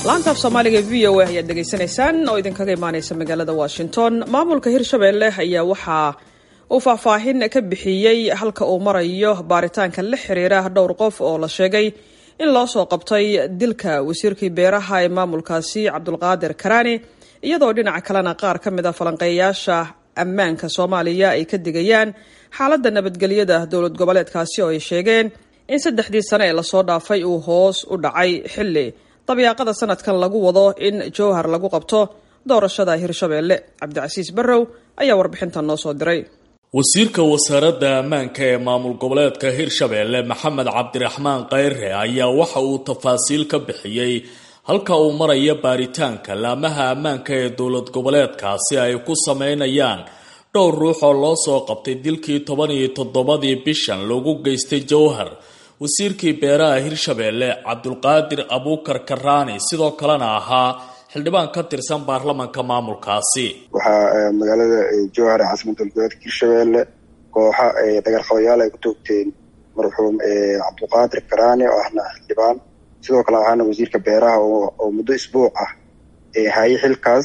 laantaaf soomaaliga v o a ayaad dhegaysanaysaan oo idinkaga imaaneysa magaalada washington maamulka hirshabelle ayaa waxaa uu faahfaahin ka bixiyey halka uu marayo baaritaanka la xiriira dhowr qof oo la sheegay in loo soo qabtay dilka wasiirkii beeraha ee maamulkaasi cabdulqaadir karaani iyadoo dhinaca kalena qaar ka mid a falanqeeyayaasha ammaanka soomaaliya ay ka digayaan xaaladda nabadgelyada dowlad goboleedkaasi oo ay sheegeen in saddexdii sane ee lasoo dhaafay uu hoos u dhacay xilli dabyaaqada sanadkan lagu wado in jowhar lagu qabto doorashada hirshabelle cabdicasiis barrow ayaa warbixintan noo soo diray wasiirka wasaaradda ammaanka ee maamul goboleedka hirshabelle maxamed cabdiraxmaan kheyre ayaa waxa uu tafaasiil ka bixiyey halka uu maraya baaritaanka laamaha ammaanka ee dowlad goboleedkaasi ay ku sameynayaan dhowr ruux oo loo soo qabtay dilkii toban iyo toddobadii bishan lagu geystay jowhar wasiirkii beeraha hirshabelle cabdulqaadir abuukar karaani sidoo kalena ahaa xildhibaan ka tirsan baarlamanka maamulkaasi waxaa magaalada jowhar ee caasimada goboleedka hirshabelle kooxa dagarqabayaal ay ku toogteen marxuum cabdulqaadir karaani oo ahna xildhibaan sidoo kale ahaana wasiirka beeraha oo muddo isbuuc ah haye xilkaas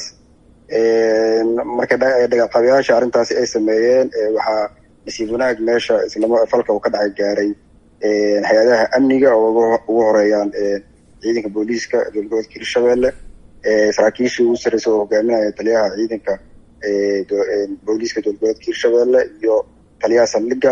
marka dagarqabayaasha arrintaasi ay sameeyeen waxaa nasiib wanaag meesha islama falka uu ka dhacay gaaray hay-adaha amniga oo ugu horeeyaan ciidanka booliiska dowlad goboleedka hirshabelle saraakiishii ugu sarreysa oo hogaaminaya taliyaha ciidanka booliiska dowlad goboleedka hirshabelle iyo taliyaha saldhiga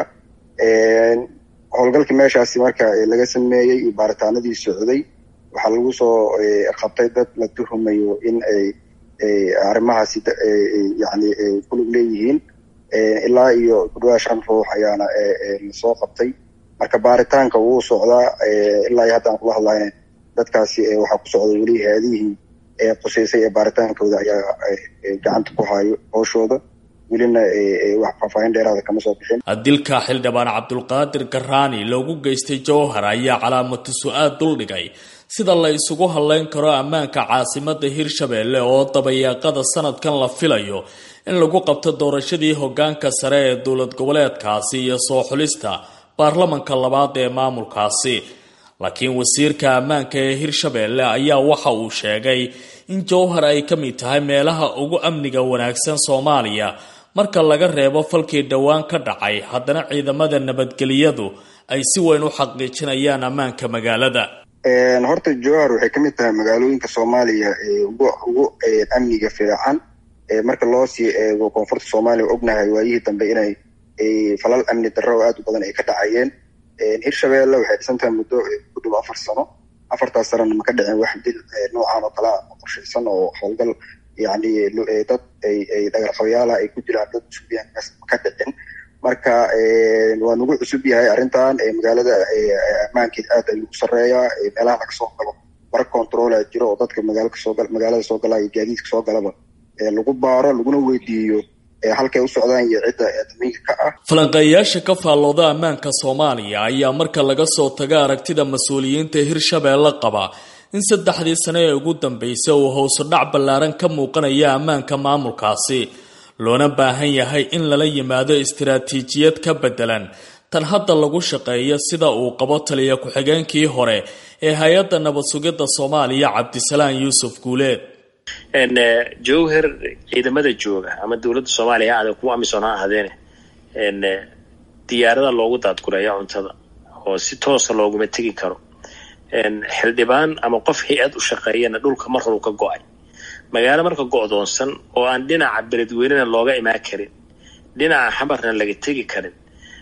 howlgalka meeshaasi marka laga sameeyey iyo baaritaanadii socday waxaa lagu soo qabtay dad la tuhumayo in ay arrimahaasi yani kulug leeyihiin ilaa iyo kudhawaa shan ruux ayaana lasoo qabtay marka baaritaanka wuu socdaa ilaa iyo hadda aan kula hadlayn dadkaasi waxaa ku socda weli hay-adihii quseysay ee baaritaankooda ayaa gacanta ku hayo hooshooda welina wax faahfaahin dheeraada kama soo bixin dilka xildhibaan cabdulqaadir karaani loogu geystay jowhar ayaa calaamatu su-aal duldhigay sida la isugu hadleyn karo ammaanka caasimada hirshabelle oo dabayaaqada sanadkan la filayo in lagu qabto doorashadii hogaanka sare ee dowlad goboleedkaasi iyo soo xulista baarlamanka labaad ee maamulkaasi laakiin wasiirka ammaanka ee hirshabelle ayaa waxa uu sheegay in jowhar ay ka mid tahay meelaha ugu amniga wanaagsan soomaaliya marka laga reebo falkii dhowaan ka dhacay haddana ciidamada nabadgeliyadu ay si weyn u xaqiijinayaan ammaanka magaalada horta jowhar waxay ka mid tahay magaalooyinka soomaaliya ugu ugu amniga fiican marka loo sii eego koonfurta soomaaliya ognahay waayihii dambe inay falal amni darro oo aada u badan ay ka dhacayeen hirshabelle waxay dhisan tahay muddo ku dhow afar sano afartaas sanana ma ka dhicin wax dil noocan oo kala qorshaysan oo howlgal yani dad ay dhagarqabayaalaha ay ku jiraan dad cusubyahan ma ka dhicin marka waa nagu cusub yahay arrintan magaalada ammaankeed aad ay ugu sarreeyaa meelaha laga soo galo bar controla jiro oo dadka magaala kasoo magaalada soo galaa iyo gaadiidka soo galaba lagu baaro laguna weydiiyo halkay u socdaan iyo cidda damiinka ka ah falanqeeyayaasha ka faallooda ammaanka soomaaliya ayaa marka laga soo taga aragtida mas-uuliyiinta hirshabelle qaba in saddexdii sane ee ugu dambeysay uu howsu dhac ballaaran ka muuqanaya ammaanka maamulkaasi loona baahan yahay in lala yimaado istiraatiijiyad ka beddelan tan hadda lagu shaqeeyo sida uu qabo taliya ku-xigeenkii hore ee hay-adda nabad sugidda soomaaliya cabdisalaan yuusuf guuleed jowhar ciidamada jooga ama dowladda soomaaliya ha aadeen kuwa amisom ha ahaadeene diyaarada loogu daadguraya cuntada oo si toosa looguma tegi karo xildhibaan ama qof hay-ad u shaqeeyana dhulka mar horu ka go-ay magaalo marka go-doonsan oo aan dhinaca beledweynena looga imaan karin dhinaca xamarna laga tegi karin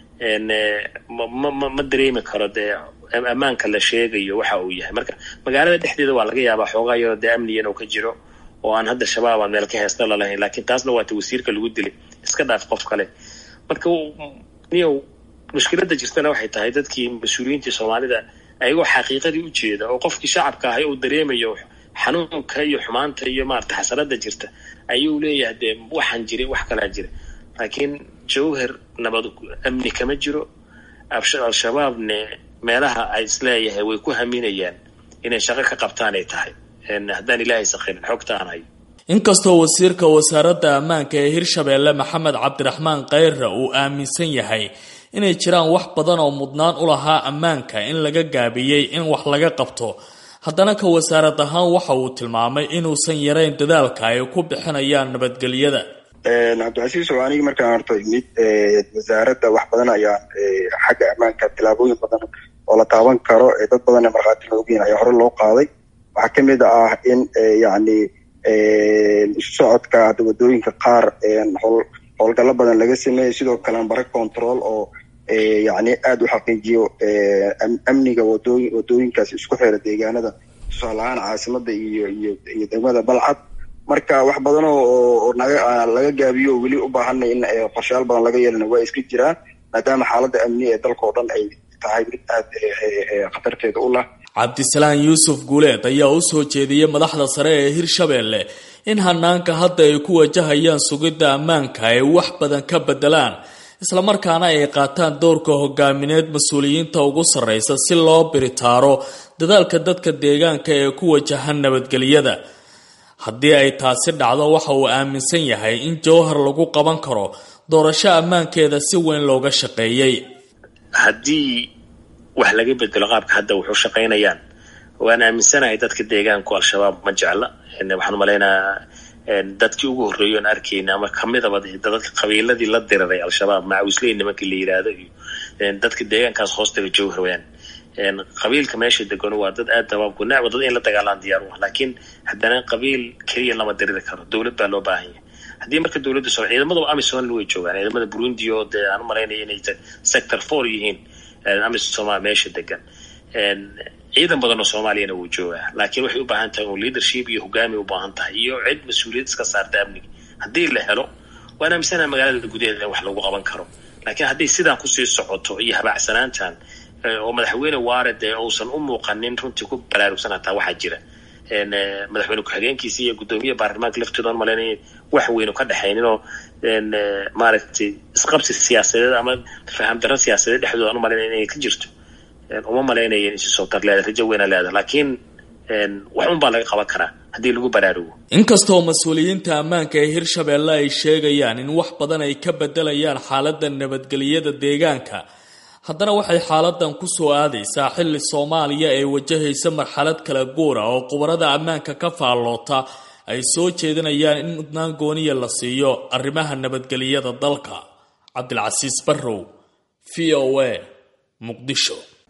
ma ma dareemi karo dee ammaanka la sheegayo waxa uu yahay marka magaalada dhexdeeda waa laga yaabaa xoogaa yaroo dee amniga inuu ka jiro oo aan hadda shabaab aan meel ka heesta lalahayn laakiin taasna waata wasiirka lagu dilay iska dhaaf qof kale marka niyow mushkiladda jirtana waxay tahay dadkii mas-uuliyiintii soomaalida ayagoo xaqiiqadii u jeeda oo qofkii shacabka ahay uu dareemayo xanuunka iyo xumaanta iyo maarata xasanada jirta ayuu leeyahay dee waxaan jiray wax kalaa jira laakiin jowhar nabad amni kama jiro al-shabaabne meelaha ay isleeyahay way ku haminayaan inay shaqo ka qabtaan ay tahay haddaan ilaahay sakhirin xogtaan hayo inkastoo wasiirka wasaaradda ammaanka ee hirshabelle maxamed cabdiraxmaan kheyre uu aaminsan yahay inay jiraan wax badan oo mudnaan u lahaa ammaanka in laga gaabiyey in wax laga qabto haddana ka wasaarad ahaan waxa uu tilmaamay inuusan yarayn dadaalka ay ku bixinayaan nabadgelyada cabdicasiis oo anigi markaan horta imid wasaaradda wax badan ayaan xagga ammaanka tilaabooyin badan oo la taaban karo dad badan ee markhaatina ogyihin ayaa hore loo qaaday waxaa kamid ah in yacni isu socodka hadda wadooyinka qaar howlgallo badan laga sameeyey sidoo kale ambare control oo yacni aada u xaqiijiyo amniga wadooyin wadooyinkaas isku xira deegaanada tusaale ahaan caasimada iyo iyo iyo degmada balcad marka wax badan oo naga laga gaabiyo oo weli u baahanay in qorshayaal badan laga yeelana waa iska jiraan maadaama xaaladda amni ee dalka oo dhan ay tahay mid aada khatarteeda u lah cabdisalaan yuusuf guuleed ayaa u soo jeediyey madaxda sare ee hirshabeelle in hanaanka hadda ay ku wajahayaan sugidda ammaanka ay wax badan ka bedelaan islamarkaana ay qaataan doorka hogaamineed mas-uuliyiinta ugu sarreysa si loo biritaaro dadaalka dadka deegaanka ee ku wajahan nabadgelyada haddii ay taasi dhacdo waxa uu aaminsan yahay in jowhar lagu qaban karo doorasho ammaankeeda si weyn looga shaqeeyey haddii wax laga bedelo qaabka hadda wuxuu shaqaynayaan waan aaminsanahay dadka deegaanku al-shabaab ma jecla waxaan umalaynaa dadkii ugu horreeyay oon arkayna ama kamidaba dadka qabiiladii la diriray al-shabaab macawisley nimankii la yidhaahdo iyo dadka deegaankaas hoostaga jowhar wayaan qabiilka meesha degan waa dad aad dabaabku necba dad in la dagaalaan diyaar u ah laakiin haddana qabiil keliya lama diriri karo dowlad baa loo baahan yahay haddii marka dowladda so ciidamadaba amisom way joogaan ciidamada burundi oo dee aan u malaynaya inay sector four yihiin amisom meesha degan ciidan badan oo soomaaliyana wuu joogaa laakiin waxay u baahan tahay un leadership iyo hogaami u baahan tahay iyo cid mas-uuliyad iska saarta amniga haddii la helo waan aaminsanaha magaalada gudaheeda in wax lagu qaban karo laakiin haddii sidaan kusii socoto iyo habaacsanaantan oo madaxweyne waare dee uusan u muuqanin runtii ku baraarugsan hataa waxaa jira madaxweyne ku-xigeenkiisa iyo guddoomiyaha baarlamaanka laftooda aan malaynaya wax weynu ka dhexaynin oo maaragtay isqabsi siyaasadeed ama faham darro siyaasadeed dhexdooda aan u malaynaya inay ka jirto uma malaynaya in soo tar leeda rajo weyna leeda laakiin wax un baa laga qaban karaa haddii lagu baraarugo inkastoo mas-uuliyiinta ammaanka ee hirshabeelle ay sheegayaan in wax badan ay ka bedelayaan xaaladda nabadgelyada deegaanka haddana waxay xaaladan ku soo aadaysaa xilli soomaaliya ay wajahaysa marxalad kala guura oo khubarada ammaanka ka faalloota ay soo jeedinayaan in mudnaan gooniya la siiyo arrimaha nabadgelyada dalka cabdilcasiis barrow v o a muqdisho